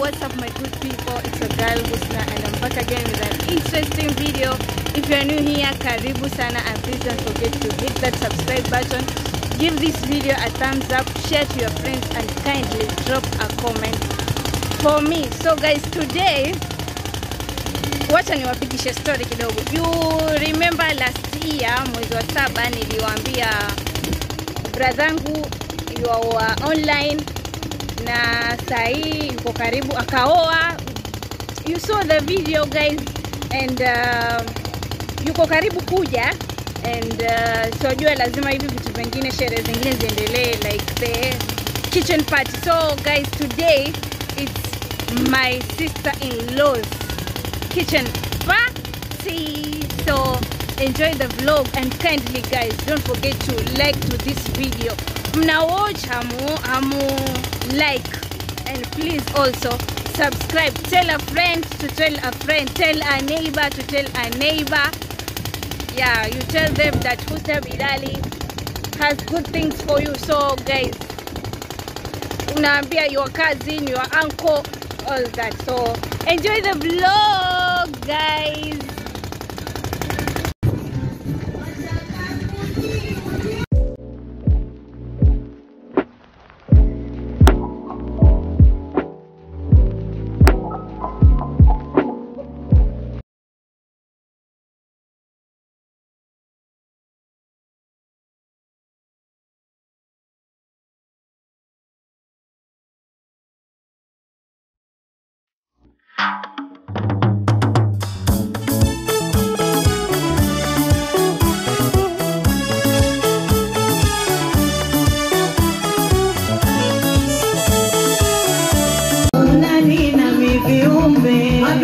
what's up my good people? It's your girl Husna and I'm back again with an interesting video. If you're new here, karibu sana and please don't forget to hit that subscribe button. Give this video a thumbs up, share to your friends and kindly drop a comment for me. So guys, today wacha niwapigishe story kidogo. You remember last year mwezi wa saba niliwaambia bradhangu yuwa online na sahii yuko karibu akaoa. You saw the video guys and uh, yuko karibu kuja and uh, sojua lazima hivi vitu vingine sherehe zingine ziendelee like the kitchen party. So guys today it's my sister-in-law's kitchen party. So enjoy the vlog and kindly guys don't forget to like to this video. Mna watch hamu hamu like and please also subscribe. Tell a friend to tell a friend. Tell a neighbor to tell a neighbor. Yeah, you tell them that Husna Bilali has good things for you. So guys, unaambia your cousin, your uncle, all that. So enjoy the vlog, guys. Nani na viumbe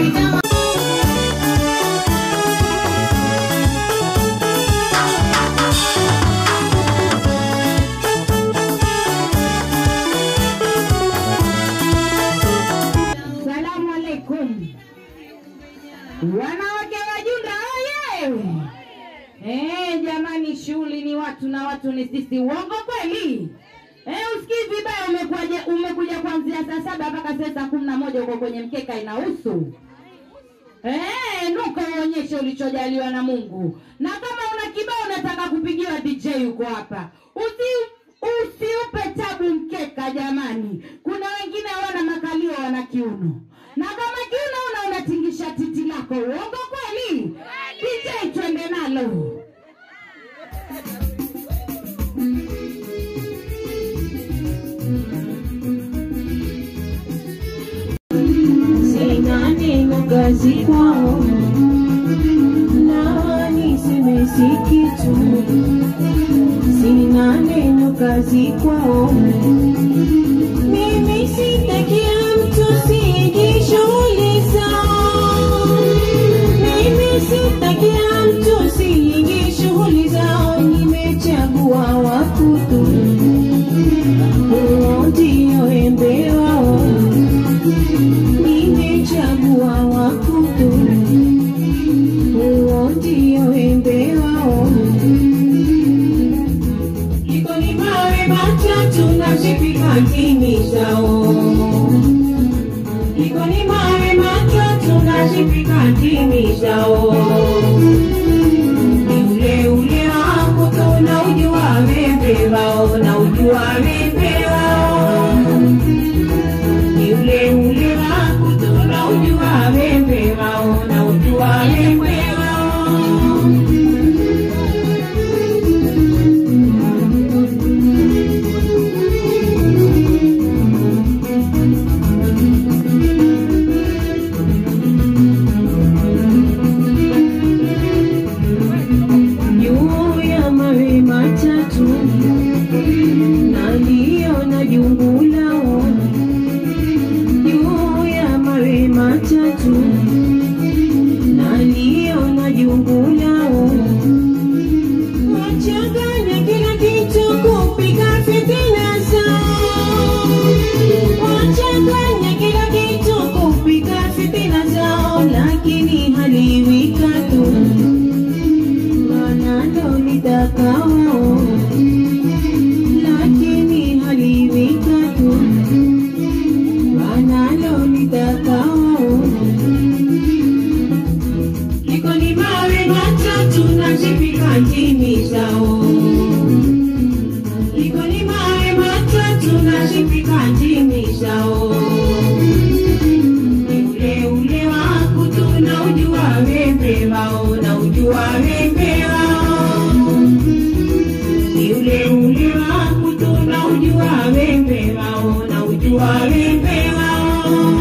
Salamu alaikum. Wanawake wajunda oye! Eh, jamani shughuli ni watu na watu ni sisi. Uongo kweli? Eh, usikii vibaya umekuja umekuja kuanzia saa saba mpaka saa saa kumi na moja uko kwenye mkeka inahusu. Eh, nuka uonyeshe ulichojaliwa na Mungu. Na kama una kibao unataka kupigiwa DJ yuko hapa. Usi usiupe tabu mkeka jamani. Kuna wengine hawana makalio wana kiuno. Na kama kiuno una unatingisha titi lako. Uongo kweli? DJ twende nalo. Sina neno kazi kwao, na niseme si kitu. Sina neno kazi kwao, mimi sitakia mtu sijishughuliza. Mimi sitakia mtu sijishughuliza, nimechagua wakutu, huo ndio wembe wao nimechagua wakutu, huo ndio wembe wao. Iko ni mawe matatu na zipika ndimi zao, iko ni mawe matatu na zipika ndimi zao. Ni ule ule wangu tu na ujua wembe wao, na ujua wembe wao ni ule ule wangu tunaujua wembe wao na ujua wembe wao juu ya mawe matatu nali tunashifika njimishao ni ule ule waku tunaujua wembe wao na ujua wembe wao ni ule ule waku tunaujua wembe wao na ujua wembe wao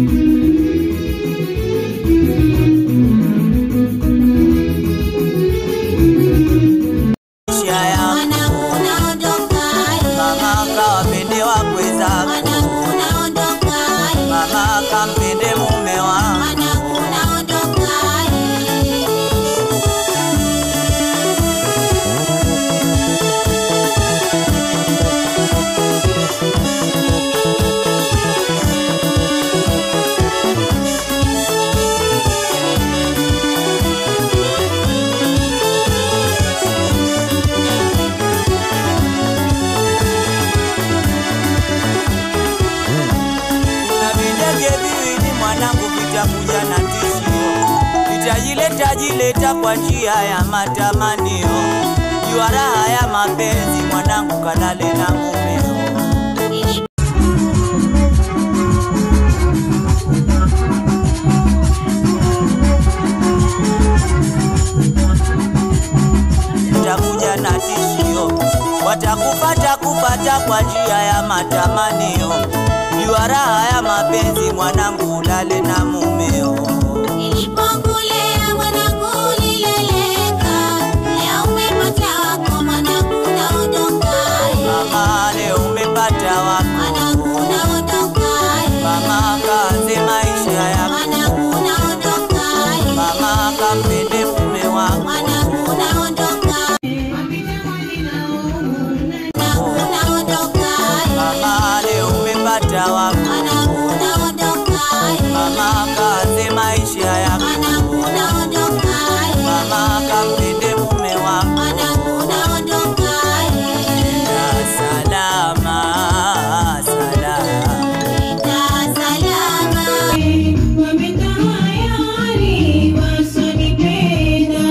maisha yangu mama kawapende wakwe zako mama kampende mume wangu na videge viwili mwanangu vitakuja na tishio vitajileta jileta kwa njia ya matamanio jua raha ya mapenzi mwanangu kalale na mumeo takuja na tishio, watakupata kupata kwa njia ya matamanio. Jua raha ya mapenzi, mwanangu, ulale na mumeo. Nilipokulea mwanangu ulileleka, leo umepata wako mwanangu unaondoka. Mama, leo umepata Mwanangu wako, unaondoka. mama kaanze maisha yako, Mwanangu unaondoka. mama kampende mume wako, Mwanangu unaondoka. Mwanangu unaondoka. mama leo umepata wako, Mwanangu unaondoka. mama kaanze maisha yako, Mwanangu unaondoka. mama kampende mume wako. Mwanangu unaondoka. Nenda salama, salama. Nenda salama. wametayari wasonipenda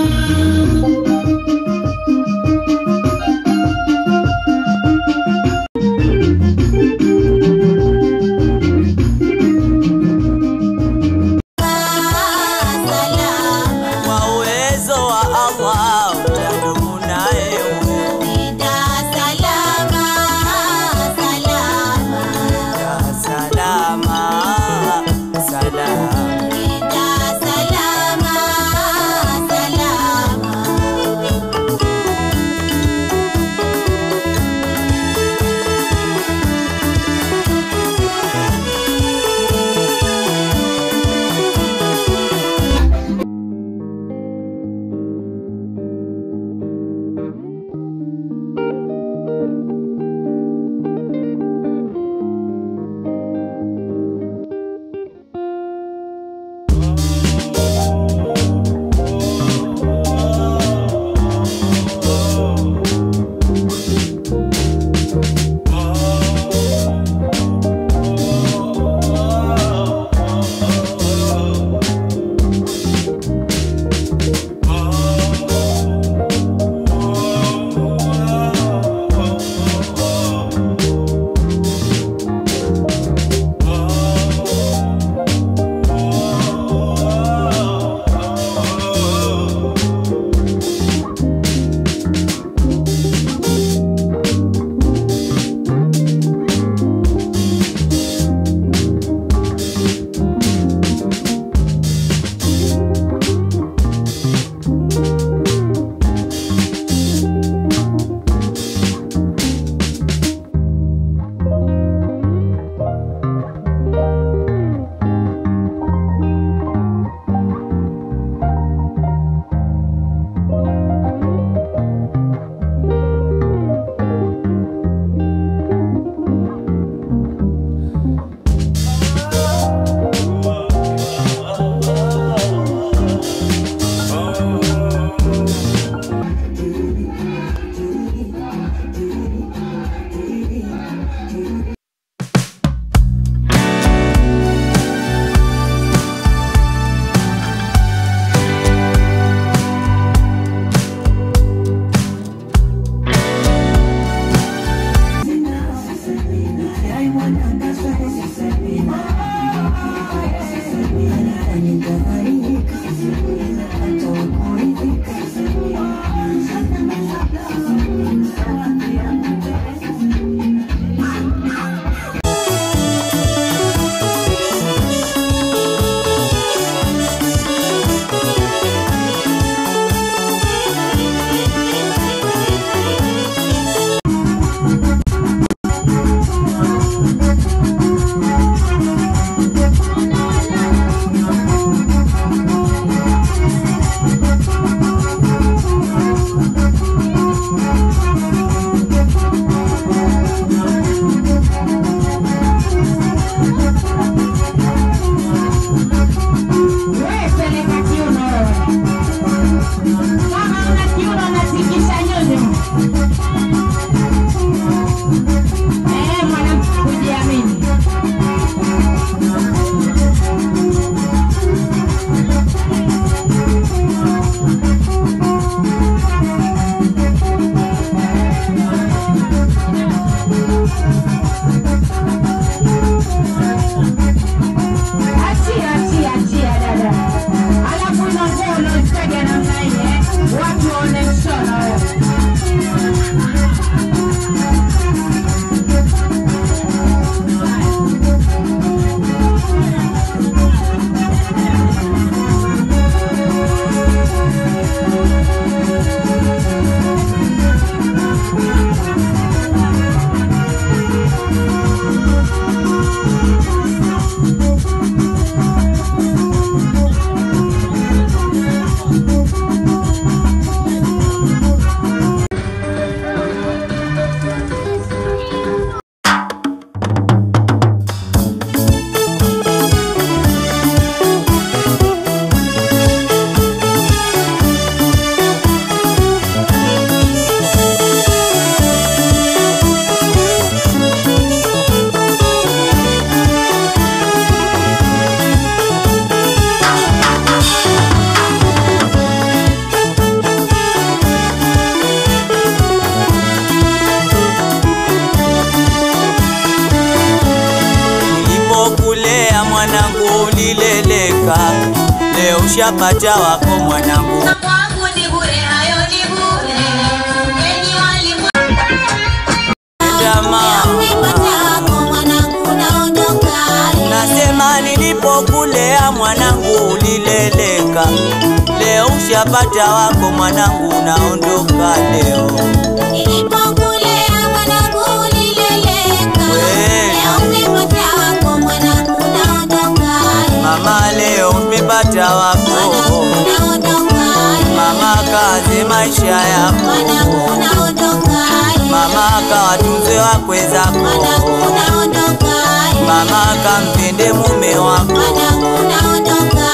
ulileleka, leo ushapata wako mwanangu. Kwangu ni bure, hayo ni bure. Enyi walimu Jamaa, umepata wako mwanangu, naondoka. nasema nilipokulea mwanangu ulileleka, leo ushapata wako mwanangu, unaondoka leo. Nilipokulea mwanangu ulileleka. We. Leo umepata wako mwanangu, naondoka. Mama, leo umepata wako Mwanangu, naondoka. mama, kaze maisha yako Mwanangu, naondoka. mama, kawatunze wakwe zako Mwanangu, naondoka. mama, kampende mume wako Mwanangu, naondoka.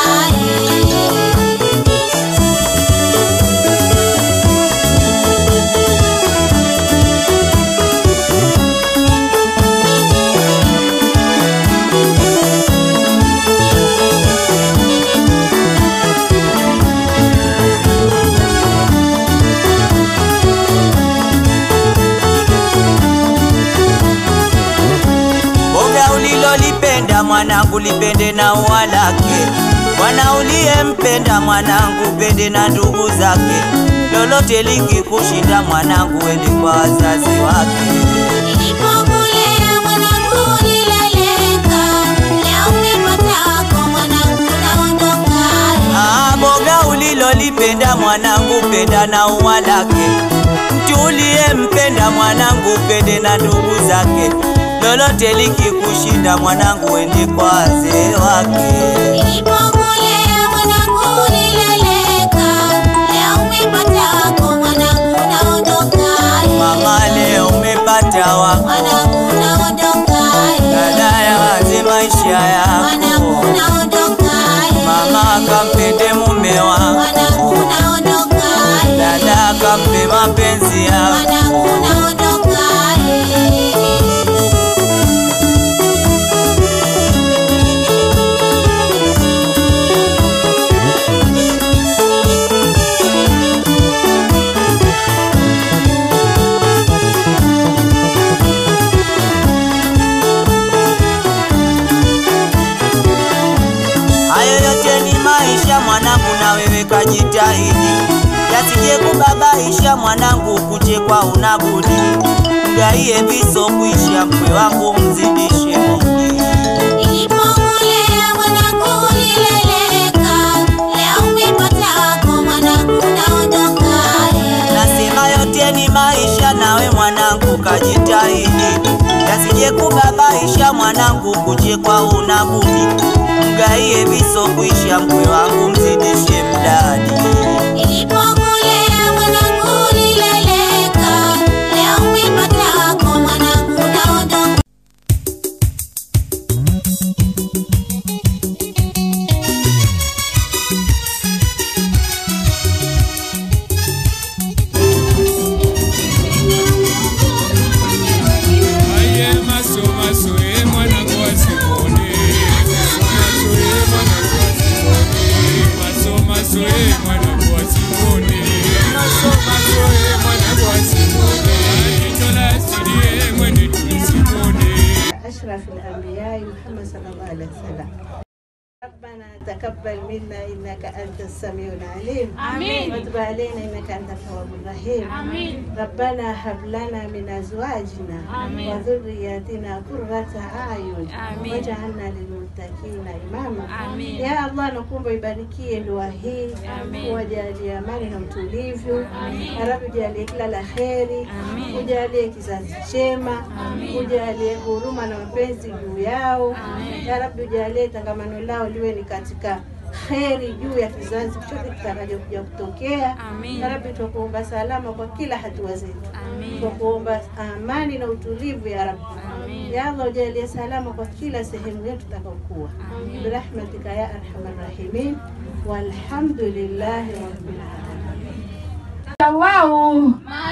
Boga ulilolipenda mwanangu lipende na ua lake, bwana uliyempenda mwanangu pende na ndugu zake, lolote likikushinda mwanangu ende kwa wazazi wake. Nilipokulea mwanangu ulileleka. Leo umepata wako mwanangu, naondoka. Ah, boga ulilolipenda mwanangu penda na ua lake, mtu uliyempenda mwanangu pende na ndugu zake, lolote likikushinda mwanangu ende kwa wazee wake. Nilipokulea mwanangu ulileleka. Leo umepata wako mwanangu, naondoka. Mama, leo umepata wako Mwanangu, naondoka. dada ya wazi maisha Mwanangu, yako naondoka. mama kampende mume wako Mwanangu, naondoka. dada kampe mapenzi yako Mwanangu, naondoka. wewe kajitahidi, yasije kubabaisha mwanangu, kuchekwa unabudi. Mgaie viso kuisha, mkwe wangu mzidishe Mungu. Nilipomulea mwanangu nileleka, leo umepata wako mwanangu naondoka. Nasema yote ni maisha, nawe mwanangu kajitahidi, yasije kubabaisha mwanangu, kuchekwa unabudi. Mgaie viso kuisha, mkwe wangu mzidishe mdadi. Nilipomulea mwanangu nileleka, leo umepata wako mwanangu naondoka. Aye maso maso e mwanangu wa Simoni Maso e mwanangu wa Simoni Maso maso e mwanangu wa Simoni Maso maso e mwanangu wa Simoni Jicho la asili e mwene tuli Simoni أشرف الأنبياء محمد صلى الله عليه وسلم ربنا تقبل منا إنك أنت السميع العليم آمين وتب علينا إنك أنت التواب الرحيم آمين ربنا هب لنا من أزواجنا آمين وذرياتنا قرة أعين آمين واجعلنا للمتقين إماما آمين يا الله nakuomba ibarikie ndoa hii wajalie amani na utulivu ya Rabbi jalie kila la kheri ujalie kizazi chema ujalie huruma na mapenzi juu yao ya Rabbi ujalie tangamano lao liwe ni katika kheri juu ya kizazi chote kitakacho kuja kutokea ya Rabbi tukuomba salama kwa kila hatua zetu tukuomba amani na utulivu ya Rabbi ya Allah ujalie salama kwa kila sehemu yetu tutakaokuwa birahmatika ya arhamar rahimin walhamdulillahi rabbil alamin wao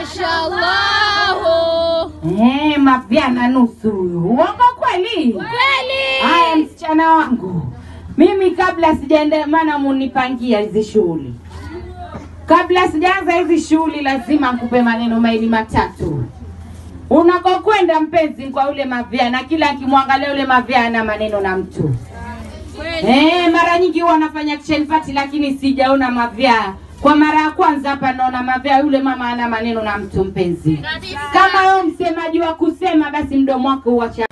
Eh, mavyana nusu huyu. Uongo kweli? Kweli. Haya msichana wangu. Mimi kabla sijaenda maana munipangia hizi shughuli. Kabla sijaanza hizi shughuli lazima nikupe maneno mawili matatu. Unakokwenda mpenzi kwa ule mavyana, kila akimwangalia ule mavyana maneno na mtu. Eh, mara nyingi huwa wanafanya kitchen party lakini sijaona mavyaa. Kwa mara ya kwanza hapa naona mavyaa, yule mama ana maneno na mtu mpenzi. Kama wewe msemaji wa kusema, basi mdomo wako uacha.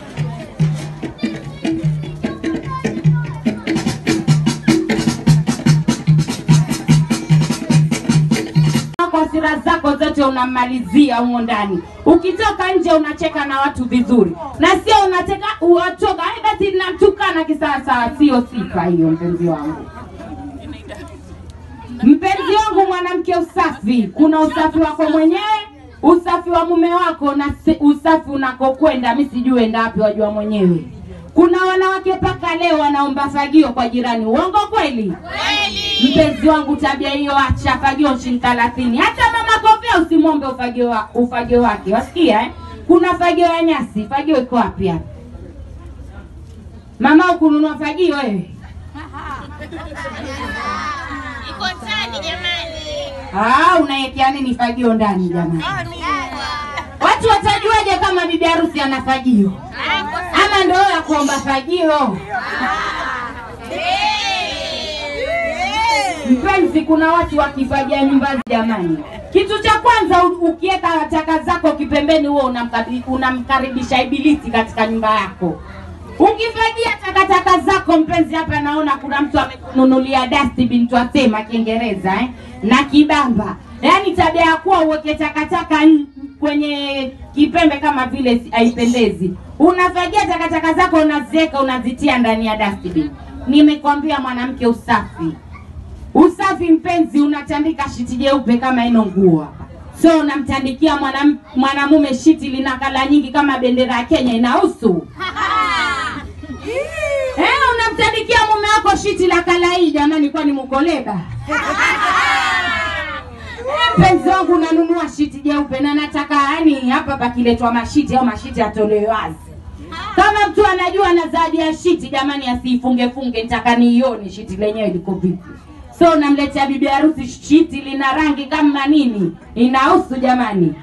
kwa sira zako zote unamalizia humo ndani. Ukitoka nje unacheka na watu vizuri, na sio unacheka watoka "Ai, basi namtukana kisawasawa. Sio sifa hiyo, mpenzi wangu. Mpenzi wangu, mwanamke, usafi, kuna usafi wako mwenyewe, usafi wa mume wako na se- usafi unakokwenda. Mi sijui enda wapi, wajua mwenyewe. Kuna wanawake mpaka leo wanaomba fagio kwa jirani. Uongo kweli? Mpenzi wangu, tabia hiyo acha. Fagio shilingi thelathini. Hata mama Kofia usimwombe ufagio, wa, ufagio wake, wasikia eh? Kuna fagio ya nyasi. Fagio iko wapi hapa? Mama, ukununua fagio wewe? Ah, unaekea nini fagio ndani jamani? Watu watajuaje kama bibi harusi ana fagio? Ama ndio ya kuomba fagio? Mpenzi, kuna watu wakifagia nyumba jamani. Kitu cha kwanza u- ukiweka taka zako kipembeni, huo unamkabi- unamkaribisha ibilisi katika nyumba yako. Ukifagia takataka zako mpenzi, hapa naona kuna mtu amekununulia dustbin, twasema Kiingereza eh? na kibamba, yaani tabia ya kuwa uweke takataka n- kwenye kipembe kama vile si- haipendezi. Unafagia takataka zako unaziweka, unazitia ndani ya dustbin. Nimekwambia mwanamke, usafi usafi mpenzi, unatandika shiti jeupe kama ino nguo hapa, so unamtandikia mwanam- mwanamume shiti lina kala nyingi kama bendera ya Kenya inahusu eh, unamtandikia mume wako shiti la kala hii jamani, kwani mukoleba mpenzi wangu, unanunua shiti jeupe na nataka yani hapa pakiletwa mashiti au mashiti atolewe wazi kama mtu anajua na zawadi ya shiti jamani, asiifunge funge, nitaka niione shiti lenyewe liko vipi. So namletea bibi harusi shiti lina rangi kama nini, inahusu jamani.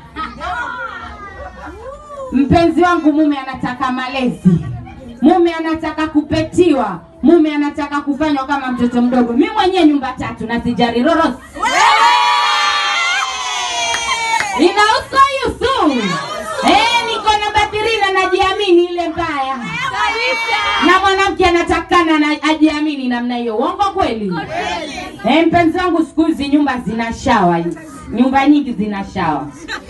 Mpenzi wangu, mume anataka malezi, mume anataka kupetiwa. mume anataka kufanywa kama mtoto mdogo mi mwenyewe nyumba tatu na sijari roros inahusu yusu eh, niko namba thirina najiamini ile mbaya na mwanamke anatakana na ajiamini namna hiyo uongo kweli eh, mpenzi wangu siku hizi nyumba zina shawa hizi nyumba nyingi zina shawa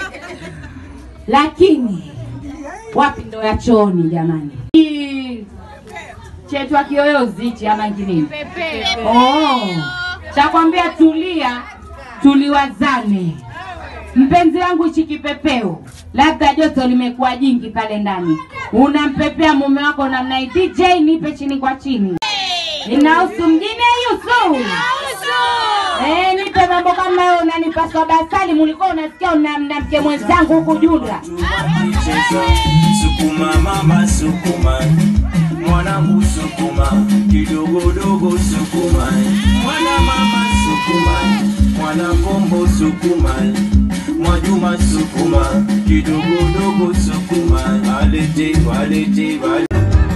lakini wapi ndo ya chooni jamani Hii chetwa kiyoyozi hichi ama kinini oh. chakwambia tulia tuliwazane mpenzi wangu hichi kipepeo labda joto limekuwa jingi pale ndani unampepea mume wako namna hii dj nipe chini kwa chini inahusu mjini yusu Eh, nipe mambo kama hayo unanipa soda asali mulikuwa unasikia una mnamke mwenzangu huku junda Cheza sukuma mama sukuma mwanangu sukuma kidogodogo sukuma mwana mama sukuma mwana kombo sukuma mwajuma sukuma kidogodogo sukuma alete walete walete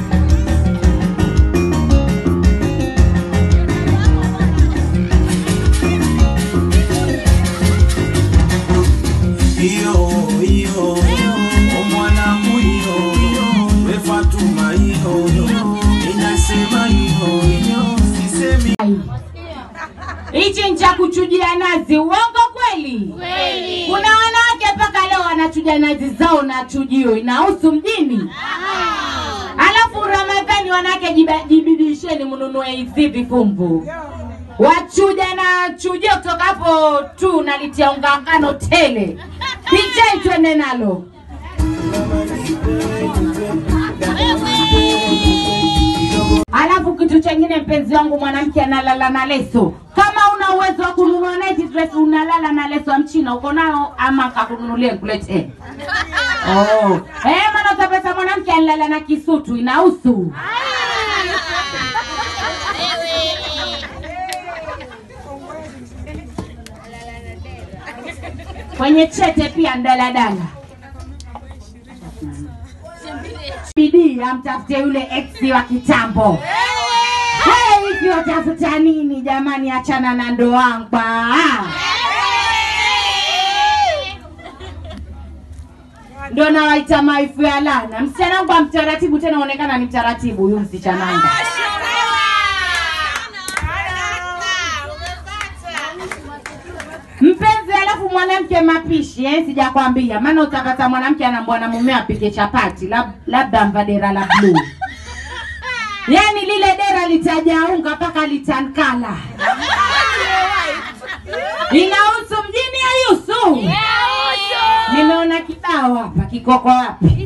iyo iyo omwanangu iyo we Fatuma iyo inasema iyo iyo sisemi hichi ni cha kuchujia nazi uongo kweli kuna wanawake mpaka leo wanachuja nazi zao na chujio inahusu mjini alafu ramadhani wanawake jiba- jibidisheni mnunue hizi vipumbu wachuja na chujio kutoka hapo tu nalitia unga ngano tele pichai twende nalo alafu kitu chengine mpenzi wangu mwanamke analala na leso kama una uwezo wa kununua night dress unalala na leso ya mchina uko nayo ama kakununulie nkuletee oh. eh, maana utapata mwanamke analala na kisutu inahusu kwenye chete pia ndaladala bidii amtafute yule ex wa kitambo Hey, hivi watafuta nini jamani achana na ndoangba ndo nawaita maifu ya lana msichana wangu wa mtaratibu tena onekana ni mtaratibu huyu msichananga mpenzi alafu mwanamke mapishi eh, sijakwambia maana utapata mwanamke anambwa na mume apike chapati lab, labda mva dera la bluu yaani lile dera litajaa unga mpaka litankala inahusu mjini ya yusu nimeona kibao hapa kikoko wapi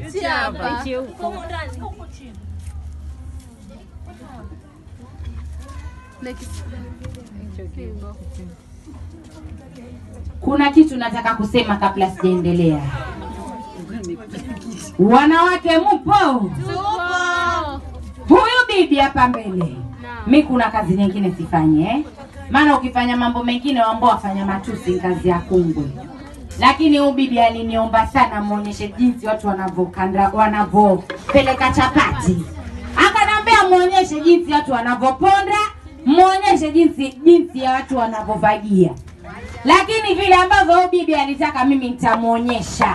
kuna kitu nataka kusema kabla sijaendelea wanawake mupo huyu bibi hapa mbele mi kuna kazi nyingine sifanye eh? maana ukifanya mambo mengine wambao wafanya matusi ni kazi ya kungwe lakini huyu bibi aliniomba sana mwonyeshe jinsi watu wanavyokanda wanavyopeleka chapati akanambia mwonyeshe jinsi watu wanavyoponda mwonyeshe jinsi jinsi ya watu wanavyovagia lakini vile ambavyo huyu bibi alitaka mimi nitamwonyesha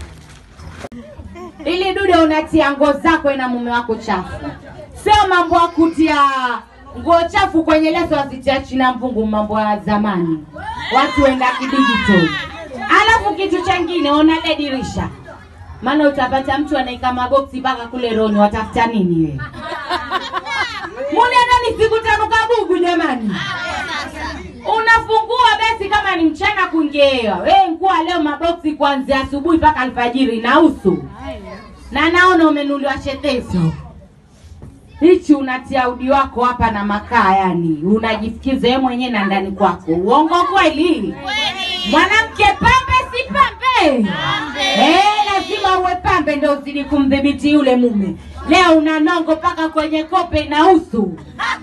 ili dude unatia nguo zako na mume wako chafu sio mambo ya kutia nguo chafu kwenye leso wasitia china mvungu mambo ya zamani watu wenda kidigital alafu kitu chengine ona le dirisha maana utapata mtu anaika maboksi mpaka kule roni watafuta nini we munenani siku tano kabugu jamani unafungua basi kama ni mchana kuingeewa we nkuwa leo maboksi kuanzia asubuhi mpaka alfajiri na usu na naona umenuliwa chetezo hichi unatia udi wako hapa na makaa yani unajifikiza wewe mwenyewe na ndani kwako uongo kweli mwanamke pambe si pambe Eh, lazima uwe pambe ndo uzidi kumdhibiti yule mume leo una nongo mpaka kwenye kope na usu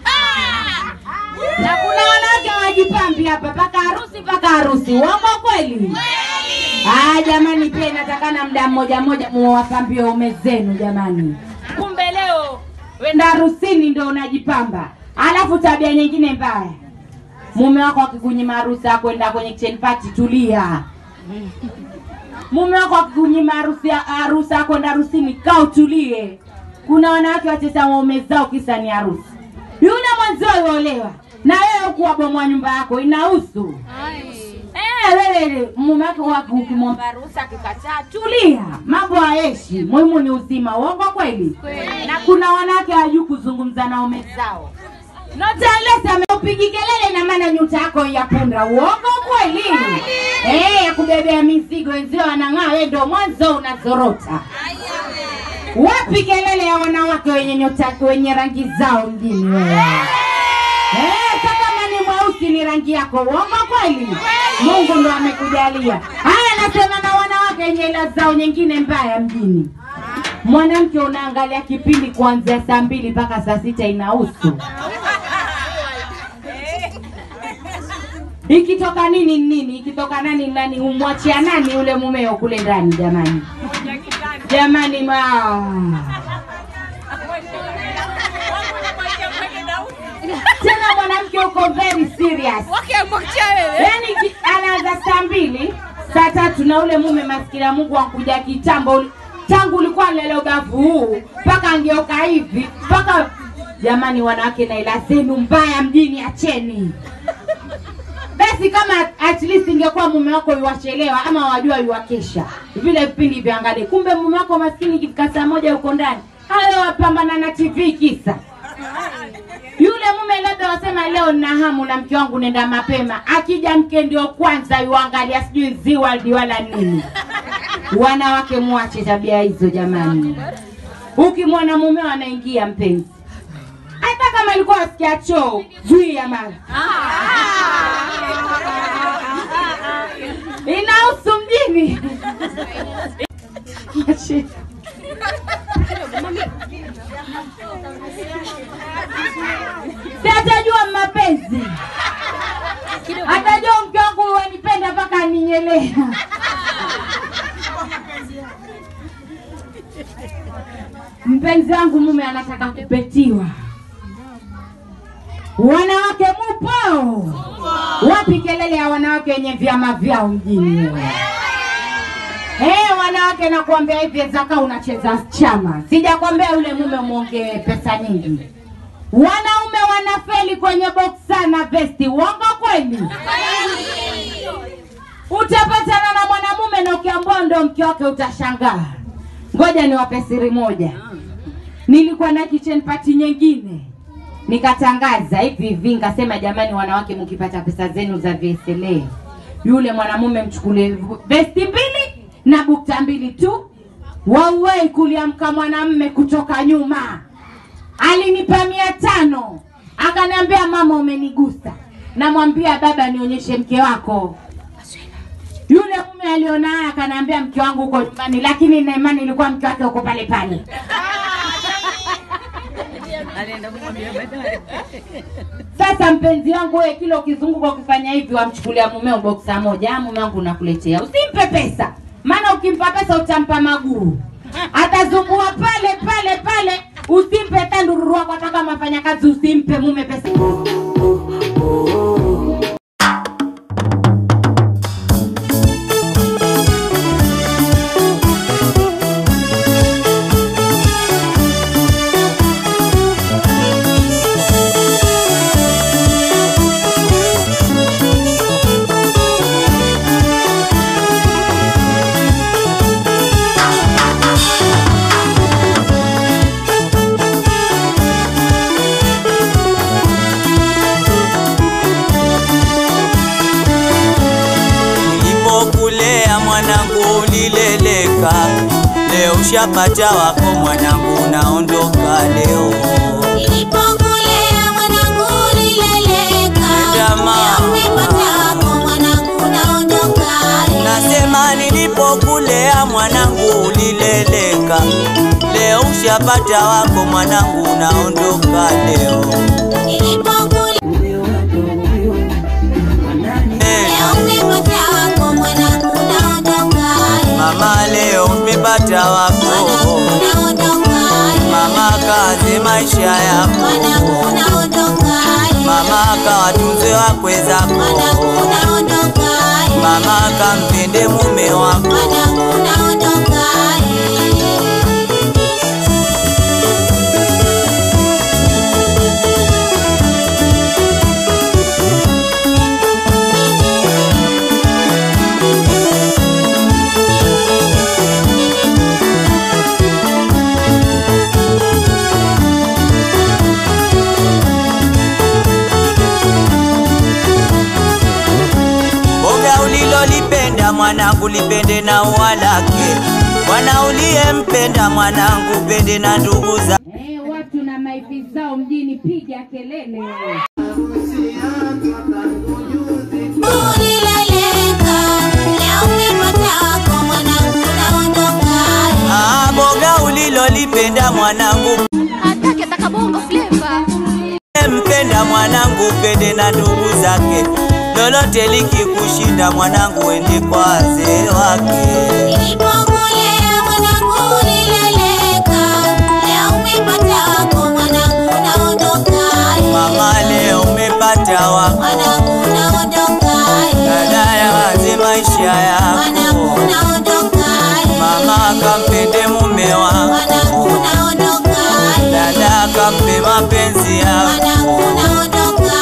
na kuna wanawake hawajipambi hapa mpaka harusi mpaka harusi uongo kweli Ah, jamani pia inatakana mda mmoja mmoja muwapambie ume zenu jamani kumbe leo wenda harusini ndo unajipamba alafu tabia nyingine mbaya mume wako akikunyima harusi ya kwenda kwenye kitchen party tulia mume wako akikunyima harusi ya- harusi ya kwenda harusini kaa utulie kuna wanawake wacheza waume zao kisa ni harusi yule mwanzio yuolewa na wewe ukuwabomoa nyumba yako inahusu Eh, wewe mume wako wako ukimwomba harusi akikataa, tulia, mambo hayeshi. Muhimu ni uzima. Uongo kweli? Na kuna wanawake hawajui kuzungumza na ume zao. Not unless ameupigi kelele na maana nyuta yako ya punda. Uongo kweli? Eh, ya kubebea mizigo wenzio wanang'aa, wewe ndio mwanzo unazorota. Wapi kelele ya wanawake wenye nyota wenye rangi zao mjini wewe? Eh, hata kama ni mweusi ni rangi yako. Uongo kweli? Mungu ndo amekujalia. Haya, nasema na wanawake wenye ila zao nyingine mbaya mjini. Mwanamke unaangalia kipindi kuanzia saa mbili mpaka saa sita inahusu. Ikitoka nini ni nini, ikitoka nani ni nani, umwachia nani yule mumeo kule ndani jamani? Jamani ma tena mwanamke uko very serious yaani ki- anaanza saa mbili saa tatu na ule mume maskini ya mungu ankuja kitambo uli- tangu ulikuwa lele ubavu huu mpaka angeuka hivi mpaka jamani wanawake na ila zenu mbaya mjini acheni basi kama at least ingekuwa mume wako yuwachelewa ama wajua yuwakesha vile vipindi vyangalie kumbe mume wako maskini ikifika saa moja uko ndani hayo wapambana na tv kisa yule mume labda wasema leo nina hamu na mke wangu nenda mapema akija mke ndio kwanza yuangalia sijui ziwaldi wala nini wanawake mwache tabia hizo jamani ukimwona mumeo anaingia mpenzi hata kama ilikuwa wasikia choo zuia mara inahusu mjini Mwache. si atajua mapenzi atajua mke wangu wanipenda mpaka aninyelea mpenzi wangu mume anataka kupetiwa wanawake mupo wapi kelele ya wanawake wenye vyama vyao mjini wewe? Eh, wanawake nakuambia hivi zaka unacheza chama. Sijakwambia yule mume mwongee pesa nyingi. Wanaume wanafeli kwenye boksa na vesti. Uongo kweli? Utapatana na mwanamume na ukiambua ndo mke wake utashangaa. Ngoja niwape siri moja. Nilikuwa na kitchen party nyingine nikatangaza hivi hivi, nikasema jamani, wanawake mkipata pesa zenu za VSLA, yule mwanamume mchukulie vesti mbili na bukta mbili tu. Wauwei kuliamka mwanamume kutoka nyuma, alinipa mia tano akaniambia, mama, umenigusa. Namwambia baba, nionyeshe mke wako. Yule mume aliona haya akaniambia, mke wangu uko nyumbani, lakini na imani ilikuwa mke wake uko pale pale. Sasa mpenzi wangu, wewe kila ukizunguka ukifanya hivi, wamchukulia mumeo boksa moja, "Ah, mume wangu nakuletea. Usimpe pesa, maana ukimpa pesa utampa maguru, atazungua pale pale pale. Usimpe hata ndururu wako, hata kama afanya kazi, usimpe mume pesa. Nilipokulea mwanangu ulileleka, leo ushapata wako mwanangu, unaondoka leo. Nilipokulea mwanangu ulileleka, Jamaa. leo umepata wako mwanangu unaondoka. Nasema nilipokulea mwanangu ulileleka, leo ushapata wako mwanangu, unaondoka leo. Nilipokulea Eh, leo umepata wako mwanangu unaondoka. Mama leo umepata wako, Mwanangu unaondoka. mama kaze maisha yako mwanangu naondoka mama kawatunze wakwe zako mwanangu naondoka mama kampende mume wako mwanangu naondoka boga ulilolipenda mwanangu lipende na ua lake mwana uliyempenda mwanangu pende na ndugu za Eh, watu na maifi zao mjini, piga kelele. ulileleka leo umepata wako mwanangu naondoka Ah, boga ulilolipenda mwanangu Atake takabongo flavor. mpenda mwanangu pende na ndugu zake lolote likikushinda mwanangu wende kwa wazee wake nilipokulea mwanangu ulileleka leo umepata wako mwanangu naondoka mama leo umepata wako mwanangu naondoka dada ya waze maisha mwanangu yako naondoka mama kampende mume wako mwanangu naondoka dada kampe mapenzi yako mwanangu naondoka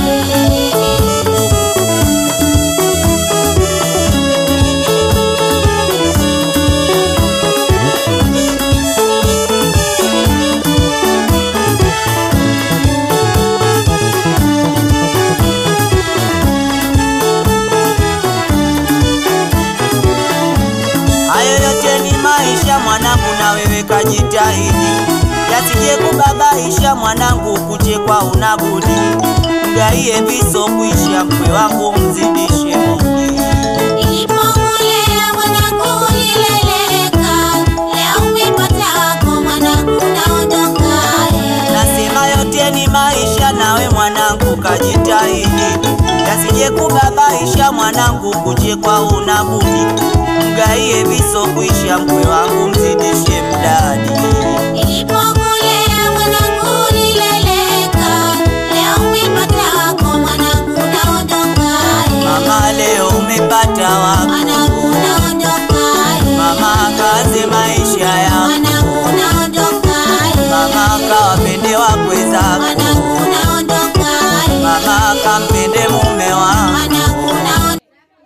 hayo yote ni maisha mwanangu na wewe kajitahidi yasije kubabaisha mwanangu kuchekwa unabudi mgaie viso kuisha mkwe wangu mzidishe Mungu nilipokulea mwanangu ulileleka leo umepata wako mwanangu naondoka nasema yote ni maisha nawe mwanangu kajitahidi yasije kubabaisha mwanangu kuchekwa unabudi mgaie viso kuisha mkwe wangu mzidishe mdadi nilipokulea mwanangu ulileleka leo umepata wako mwanangu naondoka mama leo umepata wako mwanangu naondoka mama kaze maisha yako mwanangu naondoka mama kawapende wakwe zako mwanangu naondoka mama kampende mume wako mwanangu naondoka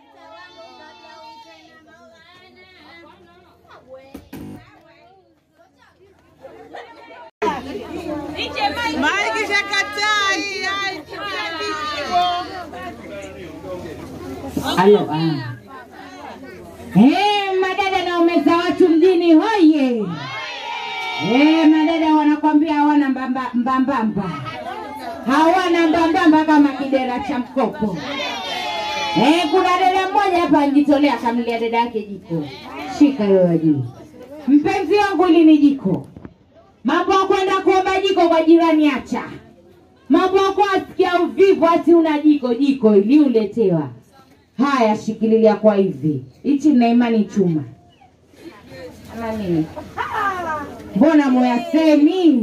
Halo, ah. Eh, madada na umeza watu mjini hoye. Eh, madada wanakwambia hawana mbamba- mbambamba, hawana mbambamba kama kidera cha mkopo. Eh, kuna dada mmoja hapa anjitolea akamlia dada yake jiko. Shika hiyo ya juu. Mpenzi wangu hili ni jiko. Mambo ya kwenda kuomba jiko kwa jirani acha. Mambo ya kuasikia uvivu ati una jiko jiko ili uletewa. Haya, shikililia kwa hivi. Hichi na imani chuma. Ama nini? Mbona moyasemi?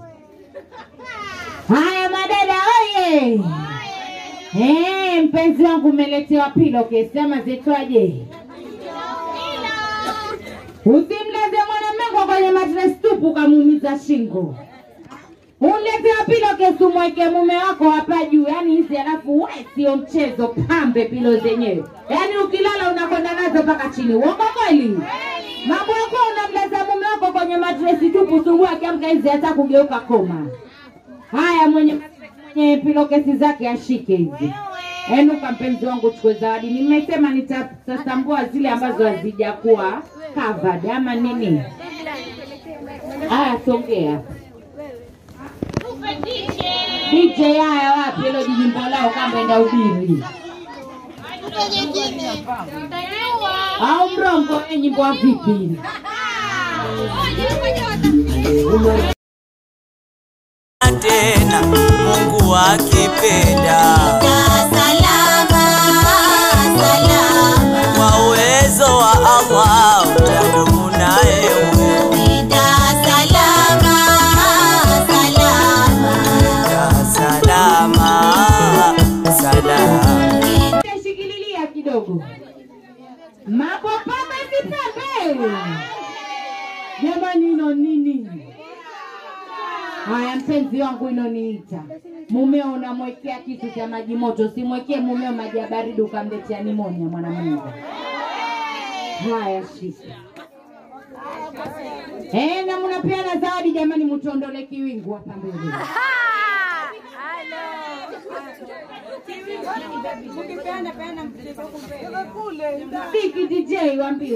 Haya madada oye! Eh, mpenzi wangu umeletewa pillowcase ama zetwaje? Usimlete mwanamke kwenye mattress tupu ukamuumiza shingo. Uletewa pillowcase umweke mume wako hapa juu, yani hizi alafu we sio mchezo, pambe pilo zenyewe, yani ukilala unakwenda nazo mpaka chini. Uongo kweli? Mambo yako unamlaza mume wako kwenye matresi tupu, subuhi akiamka hizi hata kugeuka koma. Haya, mwenye mwenye pilokesi zake ashike hizi. Enuka mpenzi wangu, chukue zawadi. Nimesema nitatambua zile ambazo hazijakuwa covered ama nini. Haya, songea DJ. Haya, wapi hilo jijimbo lao kama enda ubiri au mrongo? eh, nyimbo wa vipi? tena Mungu akipenda salama salama kwa uwezo wa Allah utadumu naye wewe. Nenda salama Haya, mpenzi wangu inoniita mumeo, unamwekea kitu cha maji moto, simwekee mumeo maji ya baridi ukamletea nimonia mwanamume. Haya, shika. Eh, na mnapeana zawadi jamani, mtuondole kiwingu hapa mbele. Biki DJ waambie.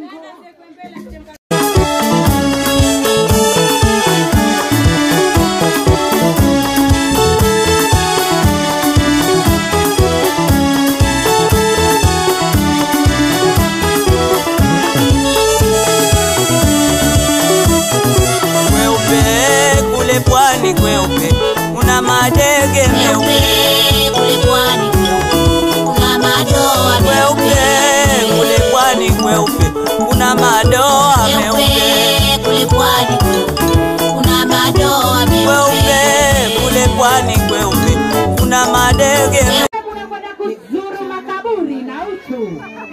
Kweupe kule pwani kweupe, kuna madege meupe kule pwani kuna madoa kweupe kule pwani kweupe, kuna madoa meupe meupe kule pwani kuna madoa kweupe kule pwani kweupe, kuna madege meupe Unakwenda kuzuru makaburi na utu.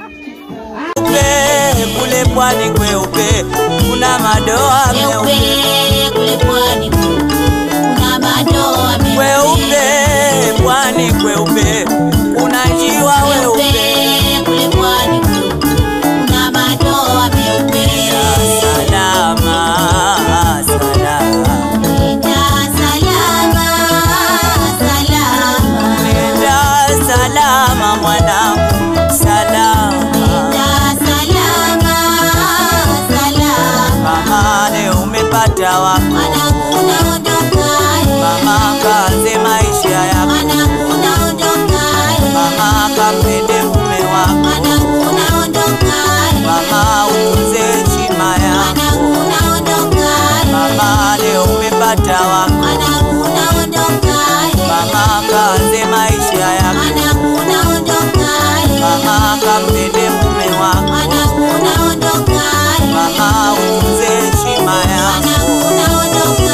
kule pwani kweupe, kuna madoa meupe meupe kule pwani kuna madoa kweupe pwani kweupe, kuna njiwa meupe weupe kule pwani kuna madoa meupe salama salama Nenda salama salama Nenda salama mwanangu, salama. Nenda salama salama Mama leo umepata wako, mwanangu unaondoka mama kaanze maisha yako, mwanangu unaondoka mama kampende mume wako, mwanangu unaondoka mama utunze heshima mwanangu yako. unaondoka Mama leo umepata wako, mwanangu unaondoka mama kaanze maisha yako, mwanangu unaondoka mama kampende mume wako, mwanangu unaondoka mama utunze heshima mwanangu yako. unaondoka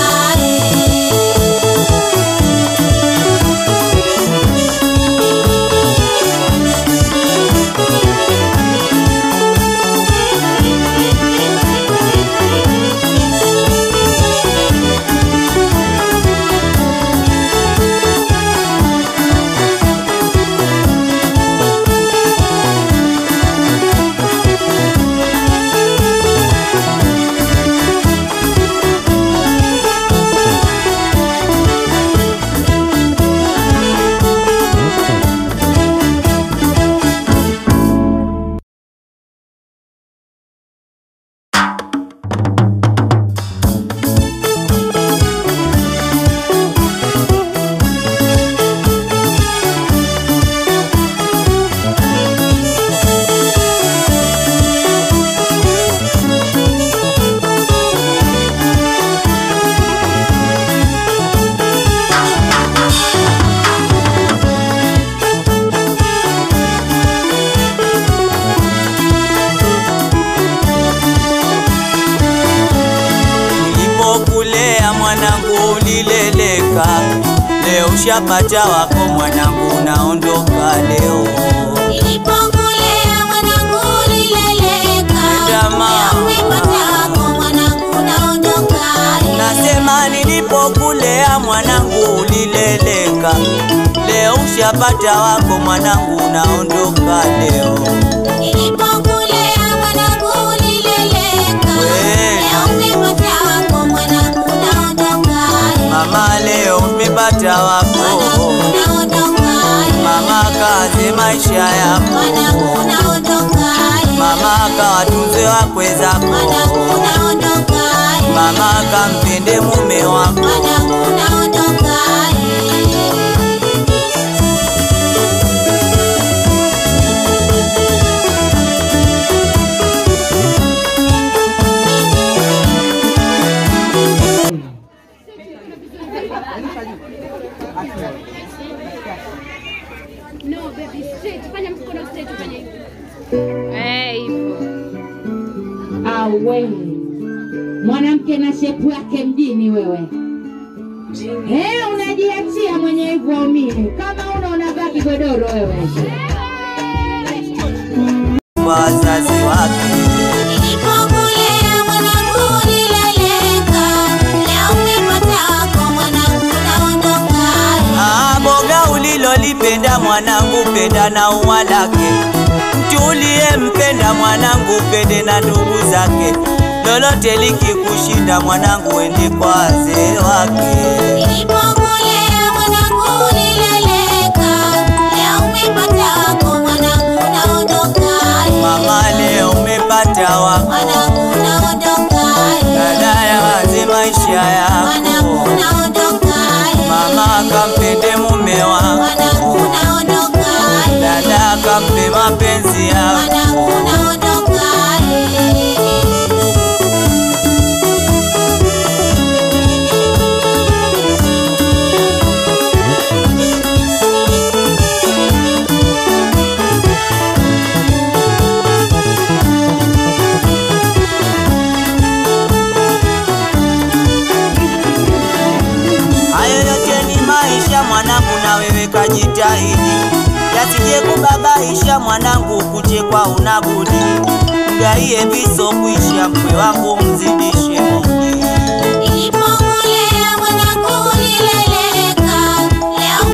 Nilipokulea mwanangu ulileleka, leo ushapata wako mwanangu, unaondoka leo. Nilipokulea mwanangu ulileleka, Jamaa. leo umepata wako mwanangu unaondoka. Nasema nilipokulea mwanangu ulileleka, leo ushapata wako mwanangu, unaondoka leo. Nilipokulea mwanangu ulileleka, We. leo umepata wako mwanangu unaondoka. Mama leo umepata wako, Mwanangu unaondoka. mama kaze maisha yako, Mwanangu unaondoka. mama kawatunze wakwe zako, Mwanangu unaondoka. mama kampende mume wako. Mwanangu unaondoka. Eh, hivyo. Awe mwanamke na shepu yake mjini wewe. Eh, unajiachia mwenye hivyo waumini. Kama una unavaa kigodoro wewe. wazazi wake Nilipokulea mwanangu ulileleka, leo umepata wako uliyempenda mwanangu penda na ua lake mtu uliyempenda mwanangu pende na ndugu zake lolote likikushinda mwanangu wende kwa wazee wake Nilipokulea mwanangu ulileleka, leo umepata wako mwanangu unaondoka. mama leo umepata wako Mwanangu unaondoka. dada ya wazi maisha Mwanangu yako unaondoka. mama kampende mume wako Mwanangu unaondoka. dada kampe mapenzi yako Mwanangu unaondoka. hayo yote ni maisha mwanangu na wewe kajitahidi yasije kubabaisha mwanangu kuchekwa unabudi mgaie viso kuisha mkwe wangu mzidishe mudi Nilipokulea mwanangu ulileleka, leo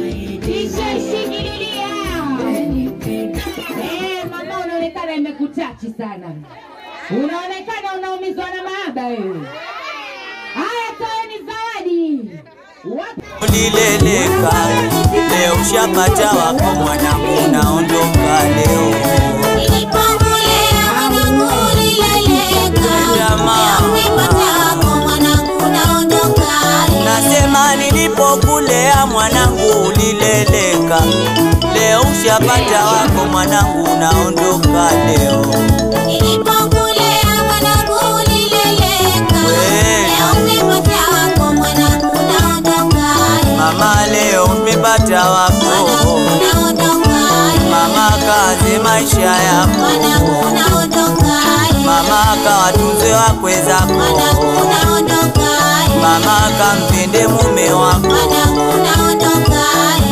Eh, mama unaonekana imekutachi sana, unaonekana unaumizwa na mahaba wewe. Haya, toeni zawadi. Wapi- ulileleka leo ushapata wako mwanangu unaondoka leo nilipokulea mwanangu ulileleka, Jamaa. leo umepata wako mwanangu unaondoka. nasema nilipokulea mwanangu ulileleka leo ushapata wako mwanangu unaondoka leo Nilipokulea mwanangu ulileleka, Wewe. leo umepata wako mwanangu unaondoka. mama leo umepata wako Mwanangu unaondoka. mama kaze maisha Mwanangu yako unaondoka. mama kawatunze wakwe Mwanangu zako unaondoka. mama kampende mume wako Mwanangu unaondoka.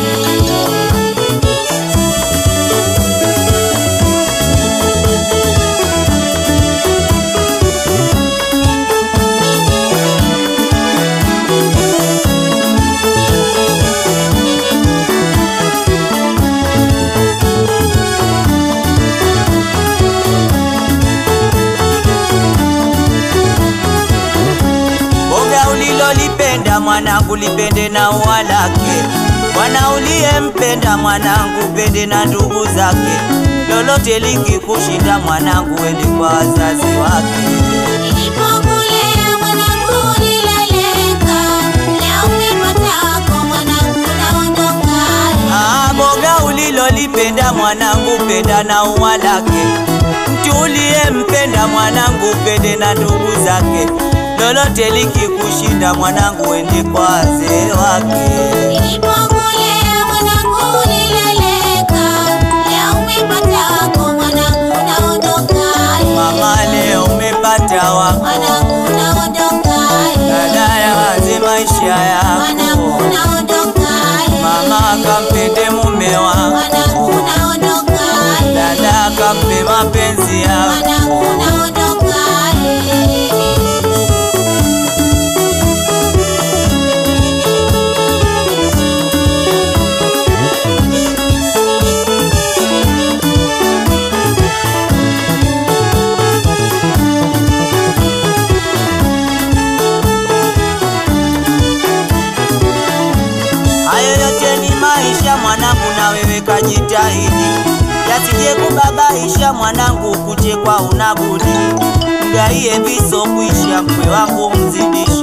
boga ulilolipenda mwanangu lipende na ua lake mwana uliyempenda mwanangu pende na ndugu zake lolote likikushinda mwanangu wende kwa wazazi wake Nilipokulea mwanangu ulileleka, leo umepata wako mwanangu unaondoka. Ah, boga ulilolipenda mwanangu penda na ua lake mtu uliyempenda mwanangu pende na ndugu zake lolote likikushinda mwanangu wende kwa wazee wake Nilipokulea mwanangu ulileleka, leo umepata wako mwanangu unaondoka. mama leo umepata wako Mwanangu unaondoka. dada ya wazi maisha Mwanangu yako unaondoka. mama kampende mume wako Mwanangu unaondoka. dada kampe mapenzi yako Mwanangu unaondoka. hayo yote ni maisha mwanangu na wewe kajitahidi yasije kubabaisha mwanangu kuchekwa unabudi mgaie viso kuisha mkwe wangu mzidishe